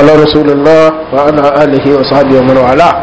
على رسول الله وعلى آله وصحبه ومن والاه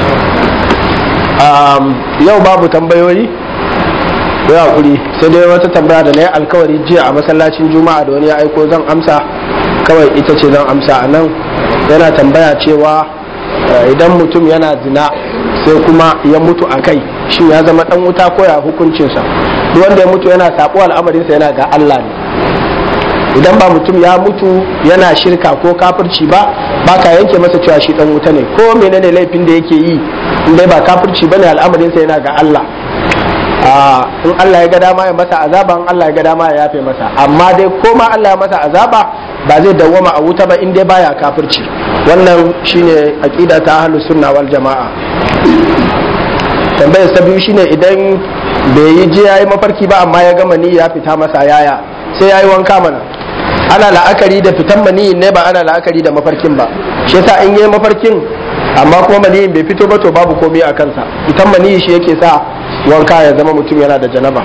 yau babu tambayoyi ya hakuri sai dai wata tambaya da na yi alkawari jiya a masallacin juma'a da wani ya aiko zan amsa kawai ita ce zan amsa a nan yana tambaya cewa idan mutum yana zina sai kuma ya mutu a kai shi ya zama dan wuta ko ya hukuncinsa duk wanda ya mutu yana sabo al'amarinsa yana ga Allah ne idan ba mutum ya mutu yana shirka ko kafirci ba baka yanke masa cewa shi dan wuta ne ko menene laifin da yake yi in dai ba kafirci bane al'amarinsa yana ga Allah in Allah ya ga dama ya masa azaba in Allah ya ga dama ya yafe masa amma dai ko ma Allah ya masa azaba ba zai dawwama a wuta ba in dai baya kafirci wannan shine aqida ta ahlus sunna wal jamaa tambayar ta biyu shine idan bai yi je yayi mafarki ba amma ya gama ni ya fita masa yaya sai yayi wanka mana ana la'akari da fitan maniyin ne ba ana la'akari da mafarkin ba shi yasa in yayi mafarkin amma kuma maniyin bai fito ba to babu komai a kansa fitan maniyi shi yake sa wanka ya zama mutum yana da janaba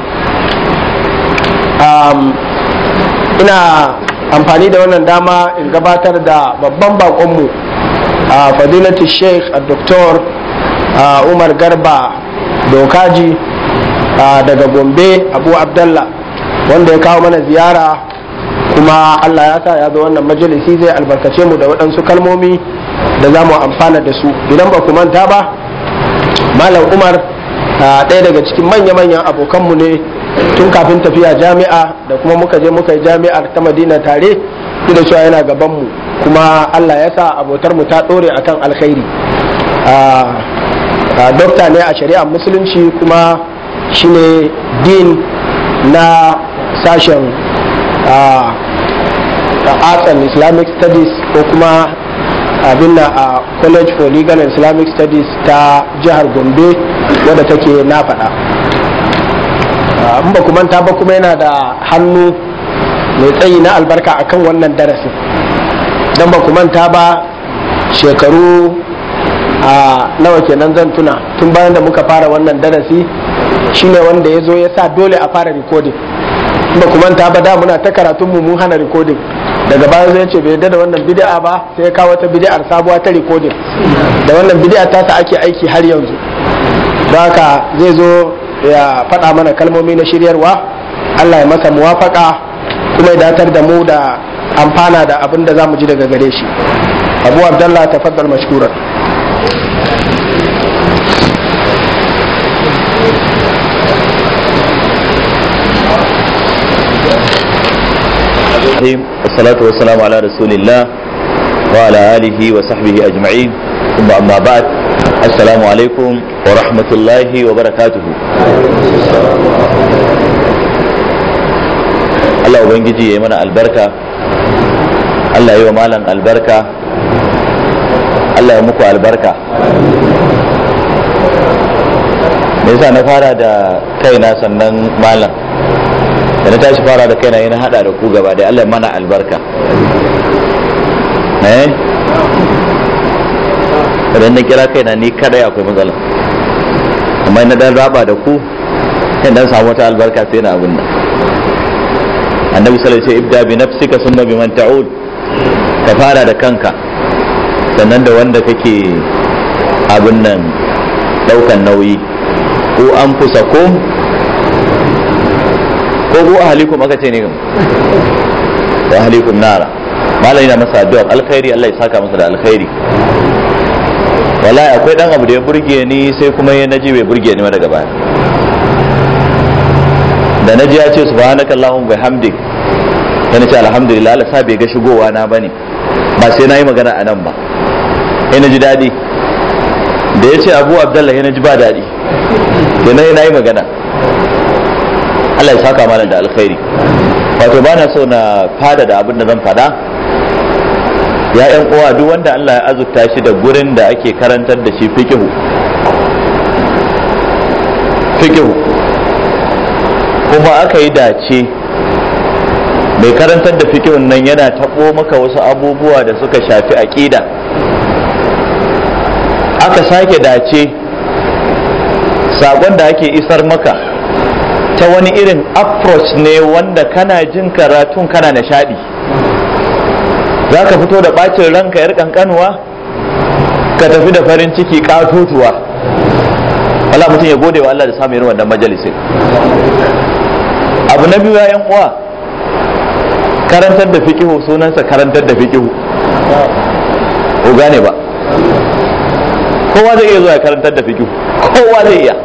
ina amfani da wannan dama in gabatar da babban bakonmu a fadilatu sheikh a doktor umar garba dokaji daga gombe abu abdallah wanda ya kawo mana ziyara kuma allah ya sa ya zo wannan majalisi zai albarkace mu da waɗansu kalmomi da za mu amfana da su idan ba ku manta ba malam umar ɗaya daga cikin manya-manyan abokanmu ne tun kafin tafiya jami'a da kuma muka je muka yi jami'ar ta madina tare da cewa yana gabanmu kuma allah ya sa abotarmu ta ɗore akan alkhairi dokta ne a shari'ar musulunci kuma shine din na sashen arts and islamic studies ko kuma abin a college for legal and islamic studies ta jihar gombe wadda take na faɗa in ba manta ba kuma yana da hannu mai tsayi na albarka akan wannan darasin don ba manta ba shekaru a nawa kenan zan tuna tun bayan da muka fara wannan darasi shine wanda ya zo ya sa dole a fara recording ba manta ba da muna ta karatun mu mun hana recording daga baya zai ce bai yarda da wannan bid'a ba sai ya kawo wata bid'ar sabuwa ta recording da wannan bid'a ta sa ake aiki har yanzu haka zai zo ya faɗa mana kalmomi na shiryarwa Allah ya masa muwafaka kuma ya datar da mu da amfana da abin da za mu ji daga gare shi abu abdallah tafaddal mashkuran والصلاة والسلام على رسول الله وعلى آله وصحبه أجمعين ثم أما بعد السلام عليكم ورحمة الله وبركاته Allah Ubangiji ya yi mana albarka Allah ya yi wa malam albarka Allah ya muku albarka me yasa na fara da kaina sannan malam da na tashi fara da kaina yana hada da ku gaba da Allah mana albarka eh idan na kira kaina ni kadai akwai matsala amma na dan raba da ku sai dan samu wata albarka sai na abin nan annabi sallallahu alaihi wasallam ibda bi nafsika thumma biman ta'ud ka fara da kanka sannan da wanda kake abin nan daukan nauyi ko an fusa ko ko ko ahalikum aka ce ne da ahalikum nara malai na masa addu'a alkhairi Allah ya saka masa da alkhairi wallahi akwai dan abu da ya burge ni sai kuma ya naji bai burge ni ma daga baya da naji ya ce subhanaka allahumma bihamdik sai na ce alhamdulillah Allah sa bai ga shigowa na bane ba sai na yi magana a nan ba sai na ji daɗi da ya ce abu abdullahi na ji ba daɗi sai na yi magana Allah ya saka malam da alkhairi wato ba na so na fada da abin da zan fada ya yan uwa duk wanda Allah ya azurta shi da gurin da ake karantar da shi fikihu fikihu kuma aka yi dace mai karantar da fikihun nan yana taɓo maka wasu abubuwa da suka shafi aƙida aka sake dace saƙon da ake isar maka ta wani irin approach ne wanda kana jin karatun kana nishadi za ka fito da ɓacin ranka yar kankanuwa ka tafi da farin ciki katotuwa Allah mutum ya gode wa Allah da samun irin wannan majalisin abu na biyu ya uwa karantar da fikihu sunansa karantar da fikihu ko gane ba kowa zai iya zuwa karantar da fikihu kowa zai iya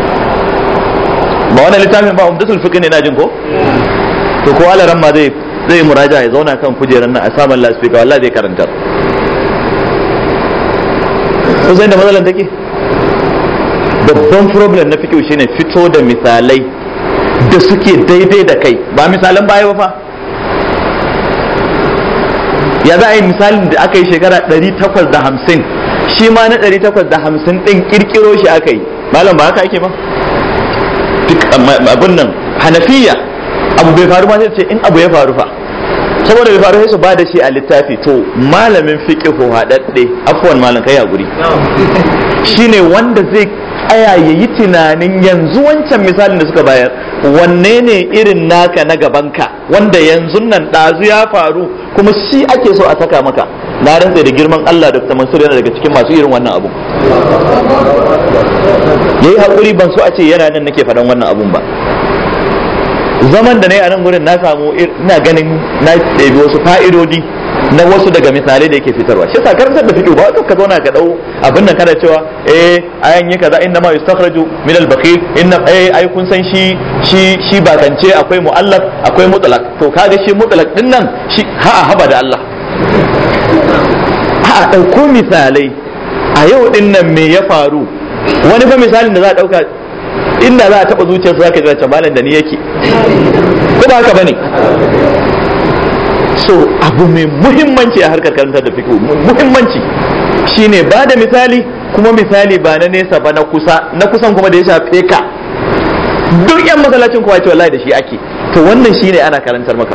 ba wannan littafin ba umdatul fiqh ne na jin ko to kowa laran ma zai zai muraja ya zauna kan kujerar nan a saman lasfika wallahi zai karantar ko sai da matsalar take babban problem na fikihu shine fito da misalai da suke daidai da kai ba misalan baya ba fa ya za a yi misalin da aka yi shekara 850 shi ma na 850 din kirkiro shi aka yi malam ba haka ake ba duk abin nan hanafiya abu bai faru ma sai ce in abu ya faru fa saboda bai faru sai su ba da shi a littafi to malamin fiqhu hadadde afwan malam kai hakuri shine wanda zai tsaya ya yi tunanin yanzu wancan misalin da suka bayar wanne ne irin naka na gabanka wanda yanzu nan ɗazu ya faru kuma shi ake so a saka maka na rantsa da girman Allah da Mansur yana daga cikin masu irin wannan abu yayi hakuri ban so a ce yana nan nake faɗan wannan abun ba zaman da na yi a nan gurin na samu ina ganin na ɗebi wasu fa'idodi na wasu daga misalai da yake fitarwa shi sa karantar da fiqh ba ka zauna ka dau abin nan kana cewa eh ayan yi kaza inna ma yustakhraju min al-bakhil inna eh ai kun san shi shi shi bakance akwai muallaf akwai mutlaq to kaga shi mutlaq din nan shi ha haba da Allah a dauko misalai a yau din nan me ya faru wani fa misalin da za a dauka inda za a taba zuciyarsa zaka ji malam da ni yake ko ba haka bane so abu mai muhimmanci a harkar karantar da fiqh muhimmanci shine ba da misali kuma misali ba na nesa ba na kusa na kusan kuma da ya shafe ka duk yan masallacin kowa ce wallahi da shi ake to wannan shine ana karantar maka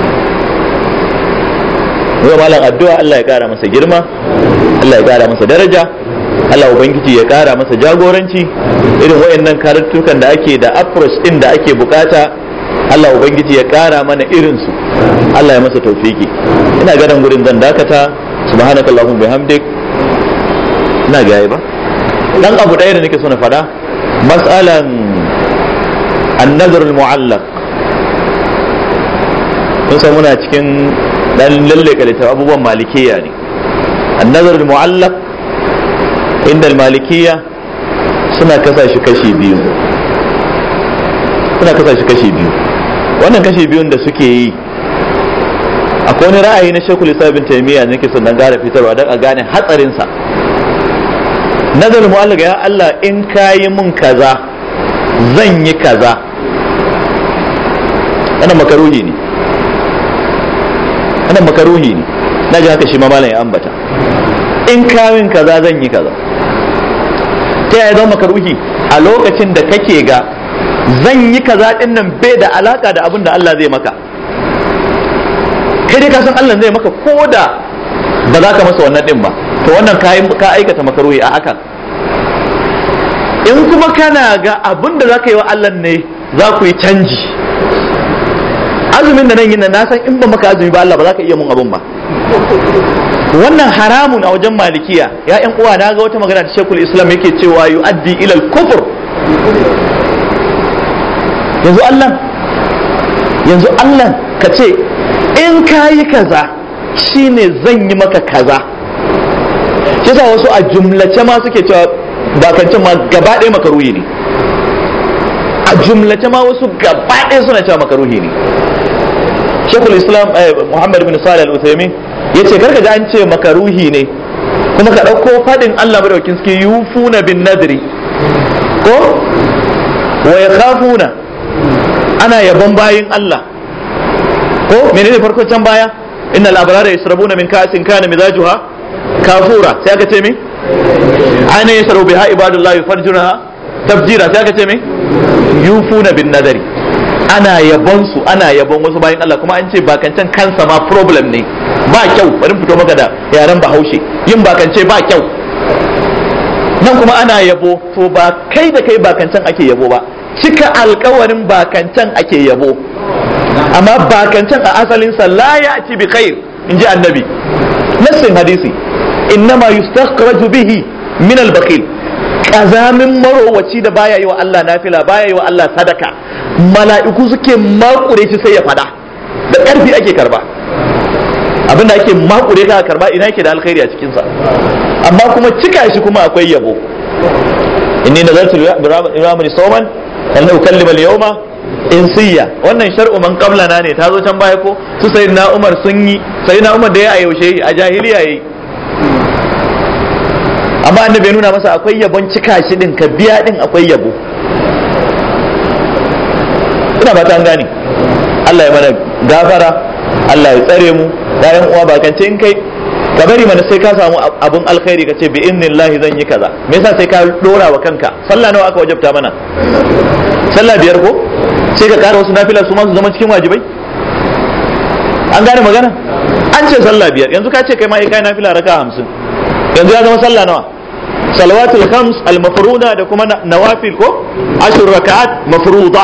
yau malam addu'a Allah ya kara masa girma Allah ya kara masa daraja Allah ubangiji ya kara masa jagoranci irin wayannan karatukan da ake da approach din da ake bukata Allah ubangiji ya kara mana irinsu Allah ya masa taufiki ina ganin gurin zan dakata subhanaka allahumma bihamdik ina ga ba dan abu ɗaya da nake so na fada mas'alan an-nazar al-mu'allaq kun san muna cikin dan lalle kalita abubuwan malikiya ne an-nazar al-mu'allaq inda al-malikiyya suna kasa shi kashi biyu suna kasa shi kashi biyu wannan kashi biyun da suke yi akwai wani ra'ayi na shekul isa bin taimiyya ne ke sannan gara fitarwa don a gane hatsarinsa nazarin mu'allaka ya Allah in ka yi mun kaza zan yi kaza wannan makaruhi ne wannan makaruhi ne na ji haka shi ma malam ya ambata in ka min kaza zan yi kaza ta yaya zama makaruhi a lokacin da kake ga zan yi kaza din nan bai da alaka da abin da Allah zai maka kai dai ka san Allah zai maka ko da ba za ka masa wannan din ba to wannan ka aikata makaruhi a hakan in kuma kana ga abin da za ka yi wa Allah ne za ku yi canji azumin da nan yin na san in ba maka azumi ba Allah ba za ka iya mun abin ba wannan haramun a wajen malikiya ya yan uwa na ga wata magana da shekul islam yake cewa yu'addi ilal kufur yanzu Allah yanzu Allah ka ce in ka yi kaza shine zan yi maka kaza shi sa wasu a jumlace ma suke cewa bakancin ma gaba ɗaya makaruhi ne a jumlace ma wasu gaba ɗaya suna cewa makaruhi ne shekul islam muhammad bin salih al-uthaymin ya ce karka ji an ce makaruhi ne kuma ka ɗauko faɗin allah madaukin suke yufuna bin nadri ko wa yakhafuna ana yabon bayin Allah ko menene farko can baya inna al-abrara yasrabuna min ka'sin kana mizajuha kafura sai aka ce me ana yasrabu biha ibadullahi farjunaha tafjira sai aka ce me yufuna bin nadari ana yabon su ana yabon wasu bayin Allah kuma an ce bakancan kansa ma problem ne ba kyau bari fito maka da yaren bahaushe yin bakance ba kyau nan kuma ana yabo to ba kai da kai bakancan ake yabo ba cika alkawarin bakancan ake yabo amma bakancan a asalinsa la ya ci bi khair in ji annabi nassin hadisi innama yustakhraju bihi min al-bakhil kazamin marowaci da baya yi wa Allah nafila baya yi wa Allah sadaka mala'iku suke makure shi sai ya fada da ƙarfi ake karba abinda ake makure ka karba ina yake da alkhairi a cikinsa amma kuma cika shi kuma akwai yabo inni nazartu liramani sawman lan ukallima al-yawma insiya wannan shar'u man qablana ne ta zo can baya ko su sayyidina Umar sun yi sayyidina Umar da ya a yaushe a jahiliya yayi amma annabi ya nuna masa akwai yabon cika shi din ka biya din akwai yabo ina ba ta gane Allah ya mana gafara Allah ya tsare mu bayan uwa ba kance in kai ka bari mana sai ka samu abun alkhairi ka ce bi idnillahi zan yi kaza me yasa sai ka dora wa kanka sallah nawa aka wajabta mana sallah biyar ko sai ka kara wasu nafila su ma su zama cikin wajibai an gane magana an ce sallah biyar yanzu ka ce kai ma kai nafila raka hamsin yanzu ya zama sallah nawa salawatul khams al mafruda da kuma nawafil ko ashur raka'at mafruda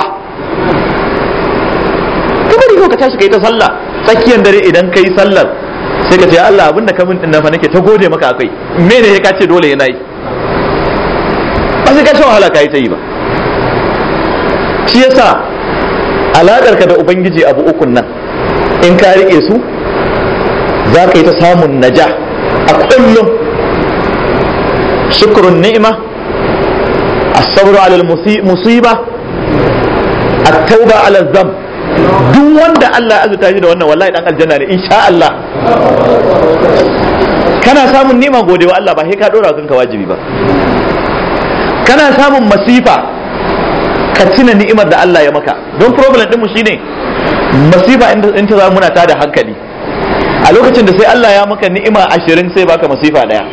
ka bari ko ka tashi kai ta sallah tsakiyar dare idan kai sallar sai ka ce ya Allah abinda ka min din fa nake ta gode maka akai me ne ka ce dole yana yi ba sai ka sha wahala ka yi ta yi ba shi yasa alakar ka da ubangiji abu ukun nan in ka rike su za ka yi ta samun naja a kullum shukrun ni'ima as-sabru 'ala al-musiba at-tauba 'ala adh-dhanb duk wanda Allah ya azurta shi da wannan wallahi dan aljanna ne insha Allah kana samun nima gode wa Allah ba sai ka dora kanka wajibi ba kana samun masifa ka tuna ni'imar da Allah ya maka don problem din mu shine masifa in ta zama muna tada hankali a lokacin da sai Allah ya maka ni'ima ashirin sai baka masifa daya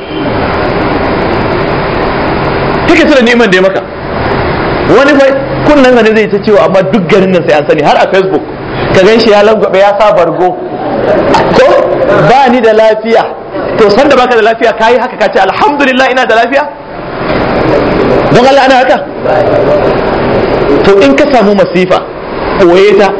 kake tuna ni'imar da ya maka wani fa kunnan ne zai ta cewa amma duk garin nan sai an sani har a facebook ka gan shi ya langwabe ya sa bargo ko ba ni da lafiya to san da baka da lafiya kayi haka ka ce alhamdulillah ina da lafiya don Allah ana haka to in ka samu masifa ɓoye ta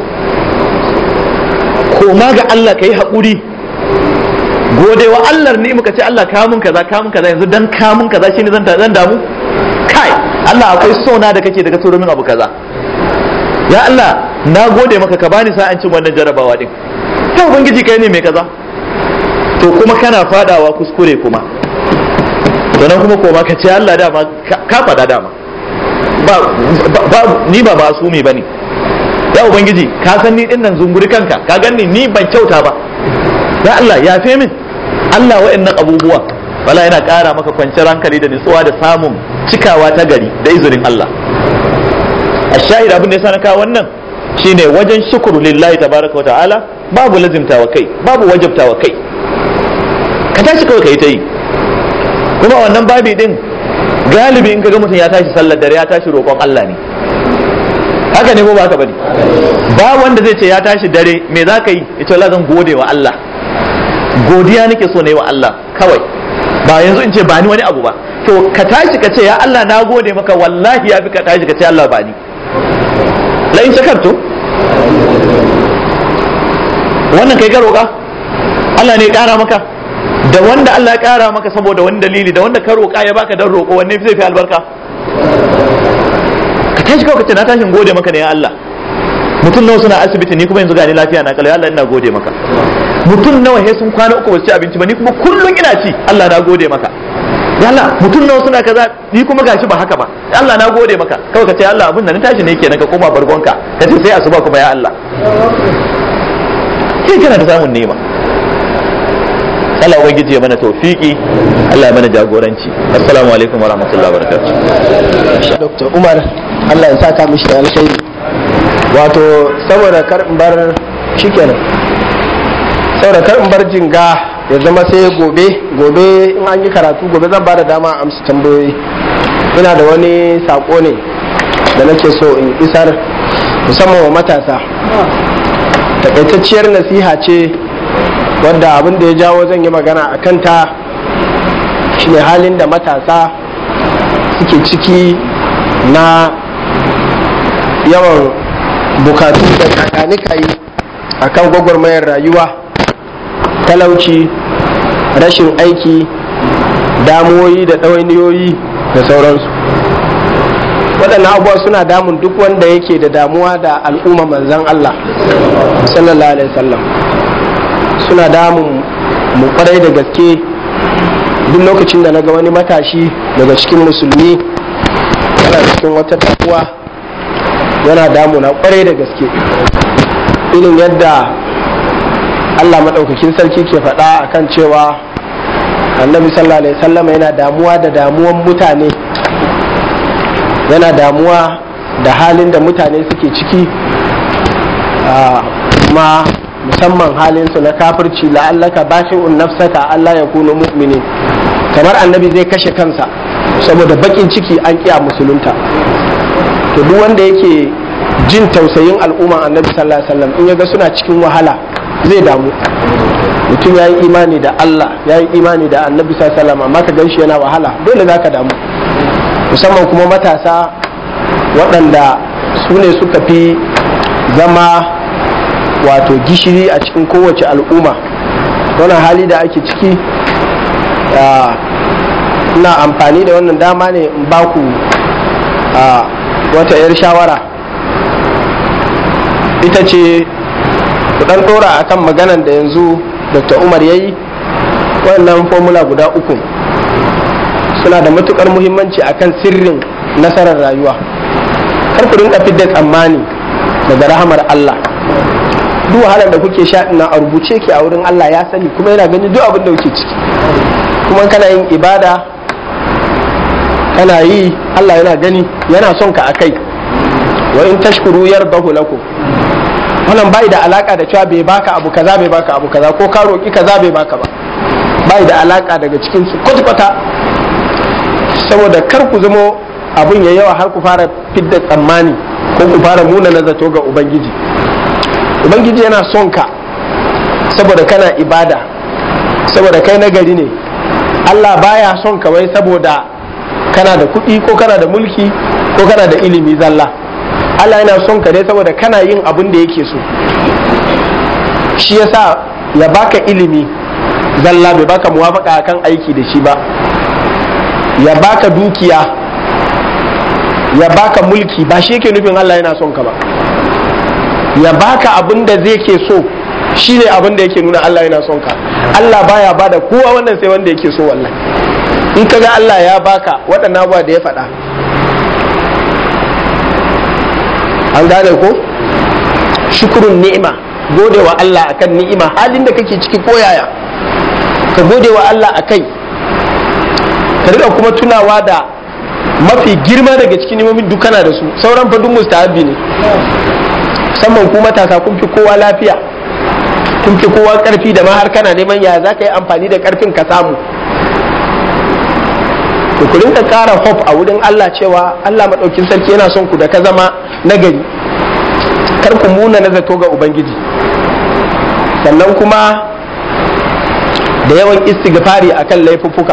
koma ga Allah ka yi haƙuri gode wa Allah ni muka ce Allah kamun kaza kamun kaza yanzu dan kamun kaza shine zan zan damu kai Allah akwai sona da kake daga turo min abu kaza ya Allah na gode maka ka bani sa'an cin wannan jarabawa din ta ubangiji kai ne mai kaza to kuma kana fadawa kuskure kuma to nan kuma koma ka ce Allah dama ka fada dama ba ba ni ba masumi bane ya ubangiji ka san ni din nan zunguri kanka ka ganni ni ban kyauta ba ya Allah yafe min Allah wa'annan abubuwa wala yana ƙara maka kwanciyar hankali da nutsuwa da samun cikawa ta gari da izinin Allah a shahid abin da ya na kawo wannan shine wajen shukuru lillahi tabaraka wa ta'ala babu lazimta wa kai babu wajabta wa kai ka tashi kawai ka yi ta yi kuma wannan babi din galibi in ka ga mutum ya tashi sallar dare ya tashi roƙon Allah ne haka ne ko ba haka bane ba wanda zai ce ya tashi dare me za ka yi ita Allah zan gode wa Allah godiya nake so ne wa Allah kawai ba yanzu in ce ba ni wani abu ba to ka tashi ka ce ya Allah na gode maka wallahi ya fi ka tashi ka ce Allah ba ni la in shakartu wannan kai ka roƙa Allah ne ya ƙara maka da wanda Allah ya ƙara maka saboda wani dalili da wanda ka roƙa ya baka dan roƙo wanne zai fi albarka ka tashi kawai ka ce na tashin gode maka ne ya Allah mutum nawa suna asibiti ni kuma yanzu gani lafiya na kalau Allah ina gode maka mutum nawa he sun kwana uku ba su ci abinci ba ni kuma kullun ina ci Allah na gode maka Allah mutum nawa suna kaza ni kuma gashi ba haka ba Allah na gode maka kawai ka ce Allah abin da na tashi ne kenan ka koma bargonka ka ce sai asuba kuma ya Allah kai kana da samun nema Allah ubangiji ya mana tawfiki Allah ya mana jagoranci assalamu alaikum wa rahmatullahi wa barakatuh Dr. Umar Allah ya saka mishi da alkhairi wato saboda kar in bar shikenan saboda kar in bar jinga ya zama sai gobe gobe in an yi karatu gobe zan ba da dama a amsa tambayoyi ina da wani sako ne da nake so in isar musamman wa matasa takaitacciyar nasiha ce wadda abin da ya jawo zan yi magana a kanta shine halin da matasa suke ciki na yawan bukatu da kakanikayi a kan gwagwarmayar rayuwa talauci rashin aiki damuwoyi da ɗawainiyoyi da sauransu waɗannan abubuwa suna damun duk wanda yake da damuwa da al'umma manzan Allah sallallahu alaihi wasallam suna damun mu kwarai da gaske duk lokacin da na ga wani matashi daga cikin musulmi yana cikin wata takuwa yana damuna kwarai da gaske irin yadda Allah maɗaukakin sarki ke faɗa akan cewa annabi sallallahu alaihi wasallam yana damuwa da damuwan mutane yana damuwa da halin da mutane suke ciki kuma musamman halinsu na kafirci la'allaka bashi'un nafsaka Allah ya kuno mu'mini kamar annabi zai kashe kansa saboda bakin ciki an kiya musulunta to duk wanda yake jin tausayin al'umma annabi sallallahu alaihi wasallam in yaga suna cikin wahala zai damu mutum ya yi imani da Allah ya yi imani da annabi sallallahu alaihi wasallam amma ka ganshi yana wahala dole za ka damu musamman kuma matasa waɗanda su ne suka fi zama wato gishiri a cikin kowace al'umma wannan hali da ake ciki ina amfani da wannan dama ne in baku wata 'yar shawara ita ce dan ɗora akan maganan da yanzu dr umar ya yi wannan formula guda uku suna da matukar muhimmanci akan sirrin nasarar rayuwa kar ku rinka fidda tsammani daga rahamar Allah duk wahalar da kuke sha ina a rubuce ke a wurin Allah ya sani kuma yana gani duk abin da kuke ciki kuma kana yin ibada kana yi Allah yana gani yana son ka akai wa in tashkuru yardahu lakum wannan bai da alaka da cewa bai baka abu kaza bai baka abu kaza ko ka roki kaza bai baka ba bai da alaka daga cikin su kwata saboda kar ku zamo abun ya yawa har ku fara fidda tsammani ko ku fara muna na zato ga ubangiji ubangiji yana son ka saboda kana ibada saboda kai nagari ne Allah baya son ka wai saboda kana da kuɗi ko kana da mulki ko kana da ilimi zalla Allah yana son ka ne saboda kana yin abin da yake so shi yasa ya baka ilimi zalla bai baka muwafaka kan aiki da shi ba ya baka dukiya ya baka mulki ba shi yake nufin Allah yana son ka ba ya baka abin da zai ke so shi ne abin da yake nuna Allah yana son ka Allah baya bada kowa wannan sai wanda yake so wallahi in ka ga Allah ya baka waɗannan abuwa da ya faɗa an gane ko shukurun ni'ima gode wa Allah akan ni'ima halin da kake ciki ko yaya ka gode wa Allah akai ka riƙa kuma tunawa da mafi girma daga cikin nimomin dukana da su sauran fadun mustahabi ne musamman ku matasa kun fi kowa lafiya kun fi kowa karfi da ma har kana neman ya za ka yi amfani da karfin ka samu to ku rinka ƙara hope a wurin Allah cewa Allah maɗaukin sarki yana son ku da ka zama nagari kar ku muna na zato ga ubangiji sannan kuma da yawan istighfari akan laifuffuka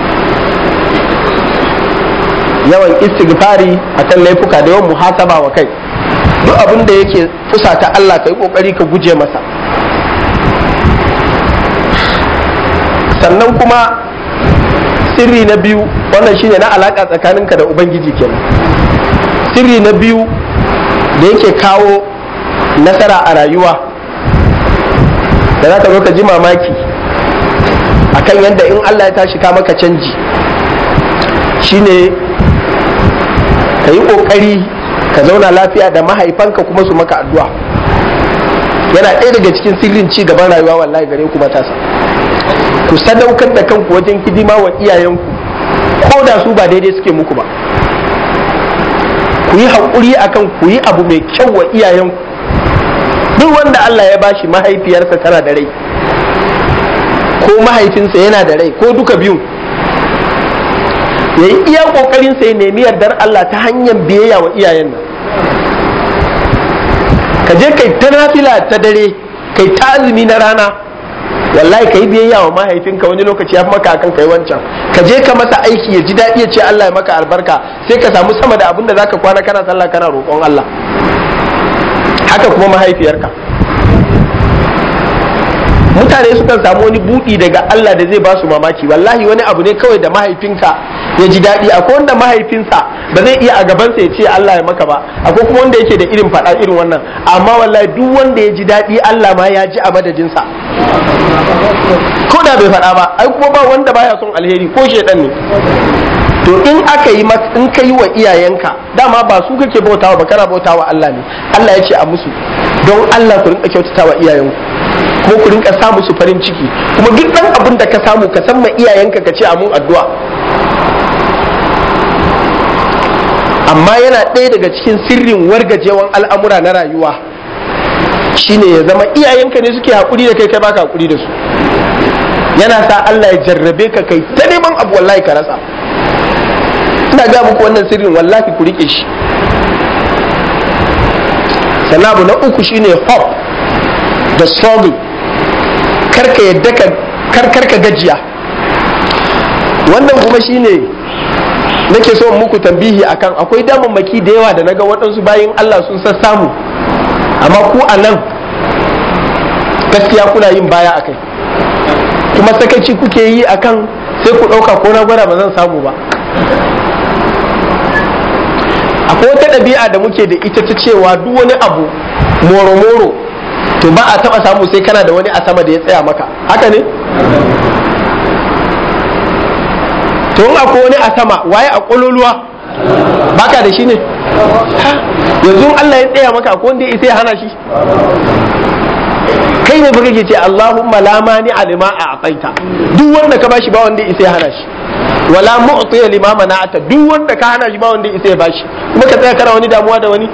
yawan istighfari akan laifuka da yawan muhasaba wa kai duk abin da yake fusata Allah ka yi kokari ka guje masa sannan kuma sirri na biyu wannan shine na alaka tsakaninka da ubangiji kenan sirri na biyu da yake kawo nasara a rayuwa da za ka zo ka ji mamaki akan yadda in Allah ya tashi ka maka canji shine ka yi ƙoƙari ka zauna lafiya da mahaifanka kuma su maka addu'a yana ɗaya daga cikin sirrin ci gaban rayuwa wallahi gare ku matasa ku sadaukar da kanku wajen hidima wa iyayenku ko da su ba daidai suke muku ba ku yi haƙuri akan ku yi abu mai kyau wa iyayenku duk wanda Allah ya bashi mahaifiyarsa tana da rai ko mahaifinsa yana da rai ko duka biyun ya yi iya kokarin sai nemi yardar Allah ta hanyar biyayya wa iyayen nan ka je kai ta nafila ta dare kai ta azumi na rana wallahi ka yi biyayya wa mahaifinka wani lokaci ya fi maka akan kai wancan ka je ka masa aiki ya ji daɗi ya ce Allah ya maka albarka sai ka samu sama da abin da zaka kwana kana sallah kana roƙon Allah haka kuma mahaifiyarka mutane sukan samu wani budi daga Allah da zai ba su mamaki wallahi wani abu ne kawai da mahaifinka ya ji daɗi akwai wanda mahaifinsa ba zai iya a gabansa ya ce Allah ya maka ba akwai kuma wanda yake da irin faɗa irin wannan amma wallahi duk wanda ya ji daɗi Allah ma ya ji a madadinsa ko da bai faɗa ba ai kuma ba wanda baya son alheri ko shedan ne to in aka yi in ka yi wa iyayenka dama ba su kake bautawa ba kana bautawa Allah ne Allah ya ce a musu don Allah ku rinka kyautatawa iyayenku kuma ku rinka sa musu farin ciki kuma duk dan abin da ka samu ka san ma iyayenka ka ce a mun addu'a amma yana ɗaya daga cikin sirrin wargajewan al'amura na rayuwa shine ya zama iyayenka ne suke haƙuri da kai kai baka haƙuri da su yana sa Allah ya jarrabe ka kai ta neman abu wallahi ka rasa ina ga muku wannan sirrin wallahi ku rike shi sannan abu na uku shine hope da struggle karka yadda ka karkarka gajiya wannan kuma shine nake so muku tambihi akan akwai damammaki da yawa da naga waɗansu bayan Allah sun samu amma ku a nan gaskiya kuna yin baya akai kuma sakaci kuke yi akan sai ku ɗauka ko na gwada ba zan samu ba akwai wata ɗabi'a da muke da ita ta cewa duk wani abu moro-moro to ba a taɓa samu sai kana da wani a sama da ya tsaya maka haka ne to in akwai wani a sama waye a ƙololuwa baka da shi ne yanzu Allah ya tsaya maka akwai wanda ya isa ya hana shi kai ne fa kake ce Allahumma la mani alima a ataita duk wanda ka bashi ba wanda ya isa ya hana shi wala mu'tiya lima mana'ata duk wanda ka hana shi ba wanda ya isa ya bashi kuma ka tsaya kana wani damuwa da wani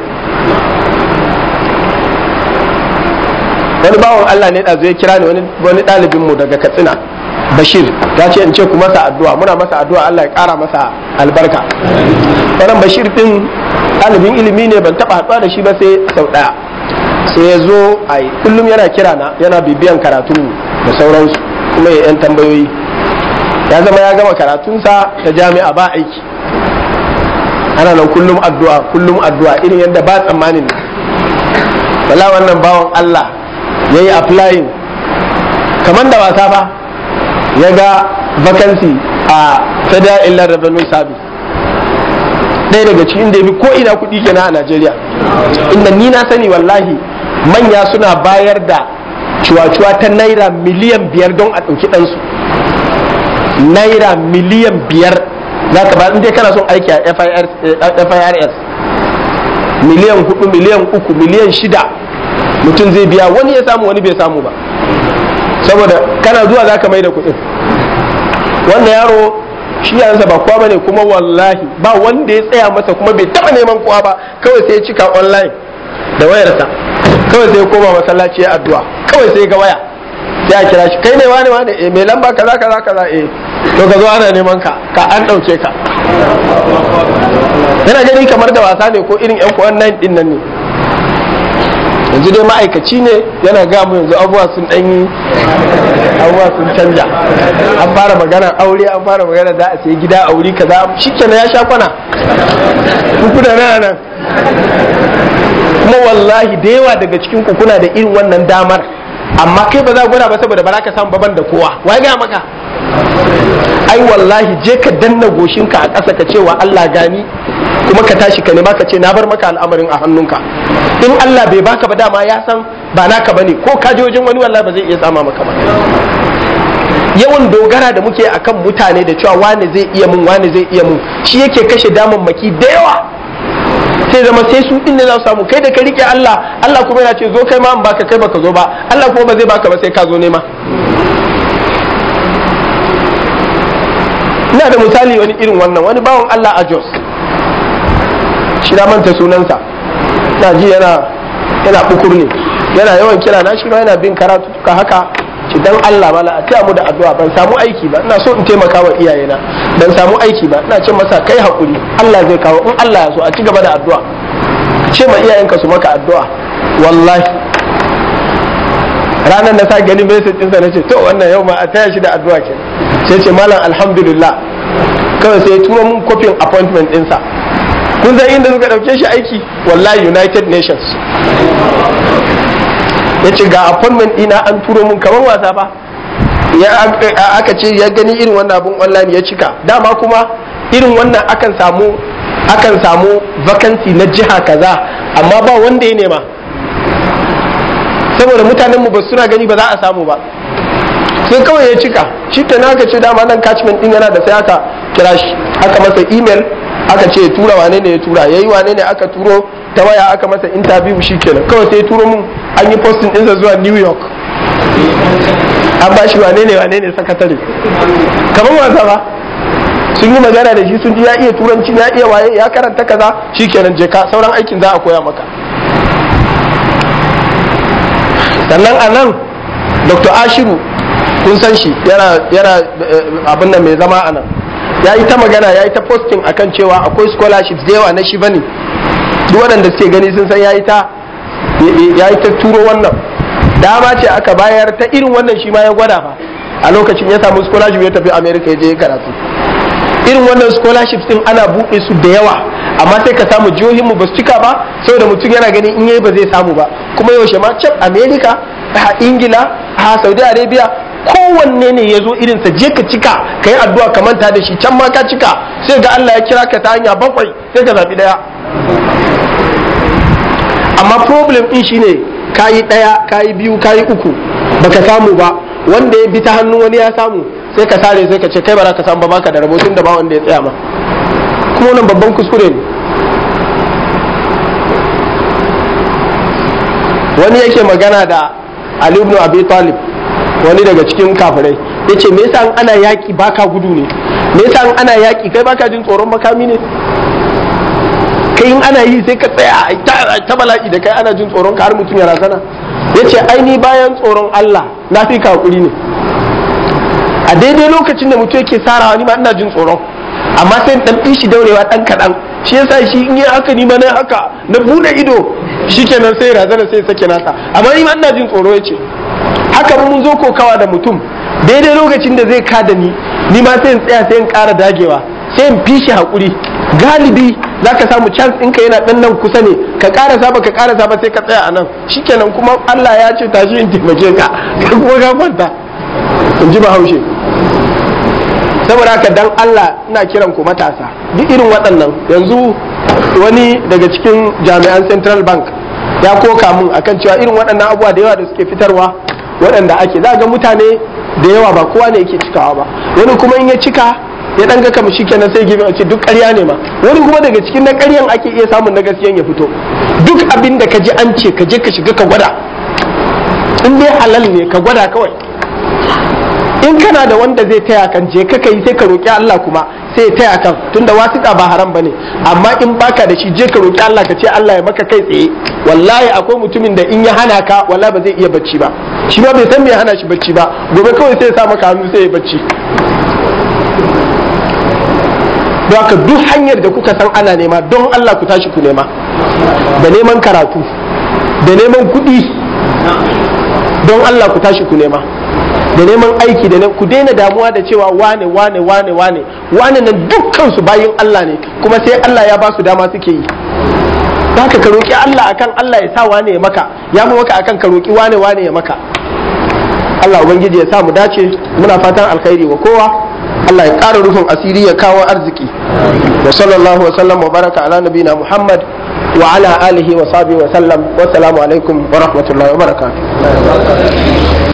wani bawan Allah ne ɗazu ya kira ni wani ɗalibin mu daga Katsina Bashir ya ce in ce ku masa addu'a muna masa addu'a Allah ya ƙara masa albarka wannan Bashir din ɗalibin ilimi ne ban taɓa haɗuwa da shi ba sai sau ɗaya sai ya zo a kullum yana kira na yana bibiyan karatun da sauransu kuma ya yan tambayoyi ya zama ya gama karatunsa ta jami'a ba aiki ana nan kullum addu'a kullum addu'a irin yadda ba tsammanin wala wannan bawan Allah ya yi applying kamar da wasa ba ya ga vacancy a federal inland revenue service ɗaya daga cikin da ya fi ko ina kuɗi kenan a Najeriya inda ni na sani wallahi manya suna bayar da cuwa-cuwa ta naira miliyan biyar don a ɗauki ɗansu naira miliyan biyar za ka ba dai kana son aiki a firs miliyan hudu miliyan uku miliyan shida mutum zai biya wani ya samu wani bai samu ba saboda kana zuwa za ka mai da kuɗin wannan yaro shi yansa ba kowa bane kuma wallahi ba wanda ya tsaya masa kuma bai taba neman kowa ba kawai sai ya cika online da wayarsa kawai sai ya koma masallaci ya addu'a kawai sai ga waya sai a kira shi kai ne wani wani eh mai lamba kaza kaza kaza eh to ka zo ana neman ka ka an dauke ka yana gani kamar da wasa ne ko irin yan kuwan nan din nan ne yanzu dai ma'aikaci ne yana ga mu yanzu abubuwa sun dan yi abubuwa sun canja an fara magana aure an fara magana da a sai gida a wuri kaza shikenan ya sha kwana kuna nan nan kuma wallahi da yawa daga cikin ku kuna da irin wannan damar amma kai ba za gwada ba saboda ba za ka samu baban da kowa wai ga maka ai wallahi je ka danna goshinka a ƙasa ka ce wa Allah gani kuma ka tashi ka nema ka ce na bar maka al'amarin a hannunka in Allah bai baka ba dama ya san ba naka bane ko ka je wajen wani wallahi ba zai iya sama maka ba yawan dogara da muke akan mutane da cewa wane zai iya mun wane zai iya mun shi yake kashe damammaki da yawa sai zama sai su din ne za su samu kai da ka rike Allah Allah kuma yana ce zo kai ma in baka kai baka zo ba Allah kuma ba zai baka ba sai ka zo nema ina da misali wani irin wannan wani bawan Allah a Jos shi na manta sunansa na ji yana yana bukur ne yana yawan kira na shi ma yana bin karatu ka haka ci dan Allah mala a taya mu da addu'a ban samu aiki ba ina so in taimaka wa iyayena ban samu aiki ba ina ce masa kai hakuri Allah zai kawo in Allah ya so a ci gaba da addu'a ce ma iyayenka su maka addu'a wallahi ranar na sa gani message ɗinsa na ce to wannan yau ma a taya shi da addu'a ke sai ce malam alhamdulillah kawai sai ya turo mun kofin appointment ɗinsa kun san inda suka ɗauke shi aiki wallahi united nations ya ce ga appointment ɗina an turo mun kamar wasa ba ya aka ce ya gani irin wannan abun online ya cika dama kuma irin wannan akan samu akan samu vacancy na jiha kaza amma ba wanda ya nema saboda mutanen mu ba suna gani ba za a samu ba sai kawai ya cika shi ta na ce dama nan catchment din yana da sai aka kira shi aka masa email aka ce tura wane ne ya tura yayi wane ne aka turo ta waya aka masa interview shi kenan kawai sai turo mun an yi posting ɗinsa zuwa new york an ba shi wane ne wane ne sakatare kamar wasa ba sun yi magana da shi sun ji ya iya turanci ya iya waye ya karanta kaza shikenan je ka sauran aikin za a koya maka sannan a nan dr ashiru kun san shi yana abin da mai zama a nan ya yi ta magana ya yi ta posting akan cewa akwai scholarships da yawa na shi bane duk waɗanda suke gani sun san ya yi ta turo wannan dama ce aka bayar ta irin wannan shi ma ya gwada fa a lokacin ya samu scholarship ya tafi america ya je karatu irin wannan scholarship din ana buɗe su da yawa amma sai ka samu jihohinmu ba su cika ba saboda mutum yana gani in yayi ba zai samu ba kuma yaushe ma can america a ingila a saudi arabia kowanne ne ya zo irinsa je ka cika ka yi addu'a ka manta da shi can ma ka cika sai ga allah ya kira ka ta hanya bakwai sai ka zaɓi ɗaya amma problem din shine kayi ɗaya kayi biyu kayi uku baka samu ba wanda ya bi ta hannun wani ya samu sai ka sare sai ka ce kai ba za ka samu ba baka da rabo tun da ba wanda ya tsaya ma kuma wannan babban kuskure ne wani yake magana da Ali ibn Abi Talib wani daga cikin kafirai yace me yasa ana yaki baka gudu ne me yasa ana yaki kai baka jin tsoron makami ne kai in ana yi sai ka tsaya ta bala'i da kai ana jin tsoron ka har mutum ya razana yace ai ni bayan tsoron Allah na fi ka hakuri ne a daidai lokacin da mutum yake sarawa ni ma ina jin tsoron amma sai dan ɗin shi daurewa dan kaɗan shi yasa shi in yi haka ni ma na haka na bude ido shikenan sai razana sai sake nasa amma ni ma ina jin tsoro yace haka mun zo kokawa da mutum daidai lokacin da zai kada ni ni ma sai in tsaya sai in ƙara dagewa sai in fi shi hakuri galibi za ka samu chance ɗinka yana ɗan nan kusa ne ka ƙarasa ba ka ƙarasa ba sai ka tsaya a nan shikenan kuma Allah ya ce tashi in taimake ka kuma ka kwanta in ji bahaushe saboda haka dan Allah ina kiran ku matasa duk irin waɗannan yanzu wani daga cikin jami'an central bank ya koka mun akan cewa irin waɗannan abubuwa da yawa da suke fitarwa waɗanda ake za ga mutane da yawa ba kowa ne yake cikawa ba wani kuma in ya cika ya dan ga kamar shikenan sai gibi a ce duk ƙarya ne ma wani kuma daga cikin na ƙaryan ake iya samun na gaskiyan ya fito duk abin da ka ji an ce ka je ka shiga ka gwada in dai halal ne ka gwada kawai in kana da wanda zai taya kan je ka kai sai ka roki Allah kuma sai ya taya kan tunda wasiƙa ba haram bane amma in baka da shi je ka roki Allah ka ce Allah ya maka kai tsaye wallahi akwai mutumin da in ya hana ka wallahi ba zai iya bacci ba shi ba bai san me ya hana shi bacci ba gobe kawai sai ya sa maka hannu sai ya bacci don haka duk hanyar da kuka san ana nema don Allah ku tashi ku nema da neman karatu da neman kuɗi don Allah ku tashi ku nema da neman aiki da ku daina damuwa da cewa wane wane wane wane wane nan dukkan su bayin Allah ne kuma sai Allah ya ba su dama suke yi haka ka roki Allah akan Allah ya sa wane ya maka ya fi maka akan ka roki wane wane ya maka Allah ubangiji ya sa mu dace muna fatan alkhairi wa kowa Allah ya ƙara rufin asiri ya kawo arziki wa sallallahu wa sallam wa baraka ala nabina Muhammad wa ala alihi wa sahbihi wa sallam wa salamu alaikum wa rahmatullahi wa barakatuh